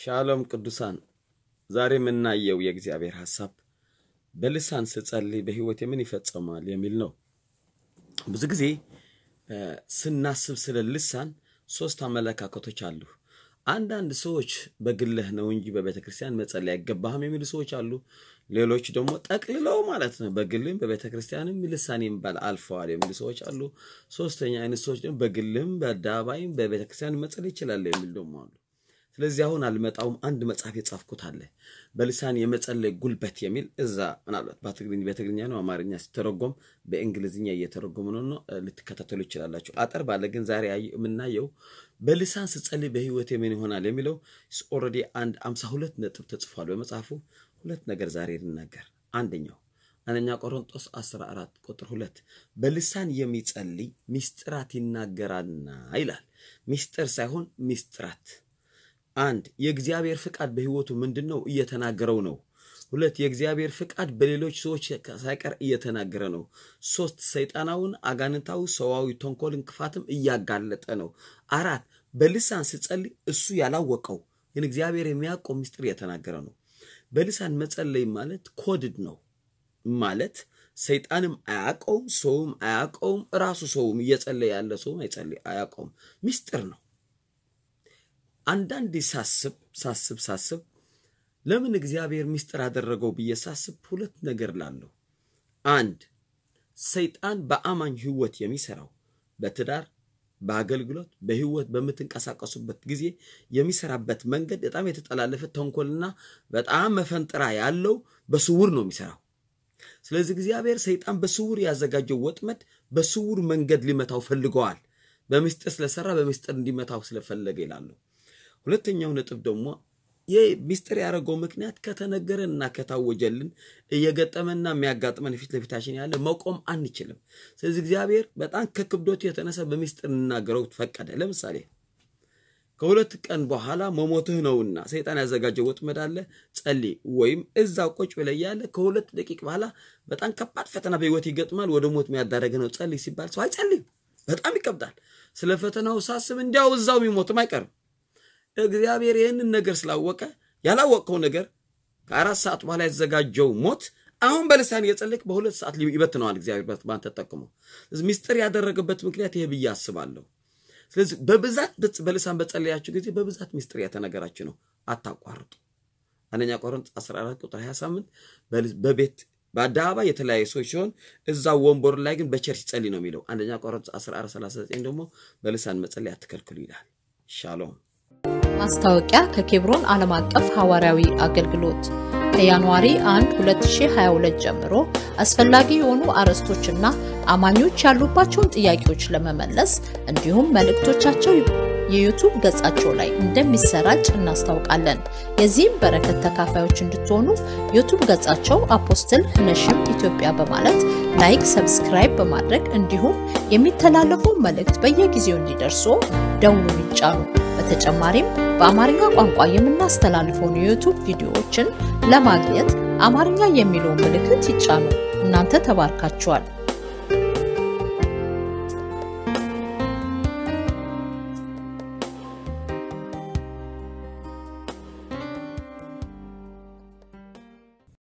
ሻሎም ቅዱሳን፣ ዛሬ የምናየው የእግዚአብሔር ሐሳብ በልሳን ስጸልይ በሕይወቴ ምን ይፈጸማል የሚል ነው። ብዙ ጊዜ ስናስብ ስለ ልሳን ሶስት አመለካከቶች አሉ። አንዳንድ ሰዎች በግለህ ነው እንጂ በቤተ ክርስቲያን መጸለይ አይገባህም የሚሉ ሰዎች አሉ። ሌሎች ደግሞ ጠቅልለው ማለት ነው በግልም በቤተ ክርስቲያንም ልሳን የሚባል አልፈዋል የሚሉ ሰዎች አሉ። ሶስተኛ አይነት ሰዎች ደግሞ በግልም በአደባባይም በቤተ ክርስቲያን መጸለይ ይችላል የሚሉ ደግሞ አሉ። ስለዚህ አሁን አልመጣውም። አንድ መጽሐፍ የጻፍኩት አለ በልሳን የመጸለይ ጉልበት የሚል እዛ ምናልባት በትግርኛ ነው አማርኛ ሲተረጎም በእንግሊዝኛ እየተረጎሙ ነው። ልትከታተሉ ይችላላችሁ። አጠር ባለ ግን ዛሬ የምናየው በልሳን ስጸልይ በህይወቴ ምን ይሆናል የሚለው ኦልሬዲ አንድ አምሳ ሁለት ነጥብ ተጽፏል በመጽሐፉ። ሁለት ነገር ዛሬ ልናገር። አንደኛው አንደኛ ቆሮንጦስ 14 ቁጥር ሁለት በልሳን የሚጸልይ ሚስጥራት ይናገራልና ይላል። ሚስጥር ሳይሆን ሚስጥራት አንድ የእግዚአብሔር ፍቃድ በህይወቱ ምንድን ነው? እየተናገረው ነው። ሁለት የእግዚአብሔር ፍቃድ በሌሎች ሰዎች ሳይቀር እየተናገረ ነው። ሶስት ሰይጣናውን፣ አጋንንታዊ፣ ሰዋዊ ተንኮልን፣ ክፋትም እያጋለጠ ነው። አራት በልሳን ስጸልይ እሱ ያላወቀው ግን እግዚአብሔር የሚያውቀው ምስጢር እየተናገረ ነው። በልሳን መጸለይ ማለት ኮድድ ነው ማለት ሰይጣንም አያውቀውም፣ ሰውም አያውቀውም፣ ራሱ ሰውም እየጸለየ ያለ ሰውም አይጸልይ አያውቀውም። ምስጢር ነው። አንዳንዴ ሳስብ ሳስብ ሳስብ ለምን እግዚአብሔር ምስጢር አደረገው ብዬ ሳስብ ሁለት ነገር ላለሁ። አንድ ሰይጣን በአማኝ ህይወት የሚሰራው በትዳር በአገልግሎት በህይወት በምትንቀሳቀሱበት ጊዜ የሚሰራበት መንገድ በጣም የተጠላለፈ ተንኮልና በጣም መፈንጥራ ያለው በስውር ነው የሚሰራው። ስለዚህ እግዚአብሔር ሰይጣን በስውር ያዘጋጀው ወጥመድ በስውር መንገድ ሊመታው ፈልገዋል። በምስጢር ስለሰራ በምስጢር እንዲመታው ስለፈለገ ይላሉ። ሁለተኛው ነጥብ ደግሞ ይህ ሚስጥር ያደረገው ምክንያት ከተነገረንና ከታወጀልን እየገጠመና የሚያጋጥመን ፊት ለፊታችን ያለ መቆም አንችልም። ስለዚህ እግዚአብሔር በጣም ከክብዶቱ የተነሳ በሚስጥር እንናገረው ፈቀደ። ለምሳሌ ከሁለት ቀን በኋላ መሞትህ ነውና ሰይጣን ያዘጋጀው ወጥመድ አለ፣ ጸልይ። ወይም እዛው ቁጭ ብለህ ያለ ከሁለት ደቂቅ በኋላ በጣም ከባድ ፈተና በህይወት ይገጥማል፣ ወደ ሞት የሚያዳረገ ነው፣ ጸልይ ሲባል ሰው አይጸልይም። በጣም ይከብዳል። ስለ ፈተናው ሳስብ እንዲያው እዛው የሚሞትም አይቀርም። እግዚአብሔር ይህንን ነገር ስላወቀ ያላወቀው ነገር ከአራት ሰዓት በኋላ የተዘጋጀው ሞት አሁን በልሳን እየጸለይክ በሁለት ሰዓት ይበትነዋል እግዚአብሔር ባንተ ተጠቅሞ። ሚስጥር ያደረገበት ምክንያት ይሄ ብዬ አስባለሁ። ስለዚህ በብዛት በልሳን በጸለያችሁ ጊዜ በብዛት ሚስጥር የተነገራችሁ ነው። አታቋርጡ። አንደኛ ቆሮንቶስ 14 ቁጥር 28 በቤት በአደባባይ የተለያዩ ሰዎች ሲሆን እዛ ወንበሩ ላይ ግን በቸርች ጸልይ ነው የሚለው። አንደኛ ቆሮንቶስ 14 39 ደግሞ በልሳን መጸለይ አትከልክሉ ይላል። ሻሎም ማስታወቂያ ከኬብሮን ዓለም አቀፍ ሐዋርያዊ አገልግሎት ከጃንዋሪ 1 2022 ጀምሮ አስፈላጊ የሆኑ አርዕስቶችና አማኞች ያሉባቸውን ጥያቄዎች ለመመለስ እንዲሁም መልእክቶቻቸው የዩቱብ ገጻቸው ላይ እንደሚሰራጭ እናስታውቃለን። የዚህም በረከት ተካፋዮች እንድትሆኑ ዩቱብ ገጻቸው አፖስትል ህነሽም ኢትዮጵያ በማለት ላይክ፣ ሰብስክራይብ በማድረግ እንዲሁም የሚተላለፈው መልእክት በየጊዜው እንዲደርሱ ደውሉን ይጫኑ። በተጨማሪም በአማርኛ ቋንቋ የምናስተላልፈውን የዩቱብ ቪዲዮዎችን ለማግኘት አማርኛ የሚለውን ምልክት ይጫኑ። እናንተ ተባርካችኋል።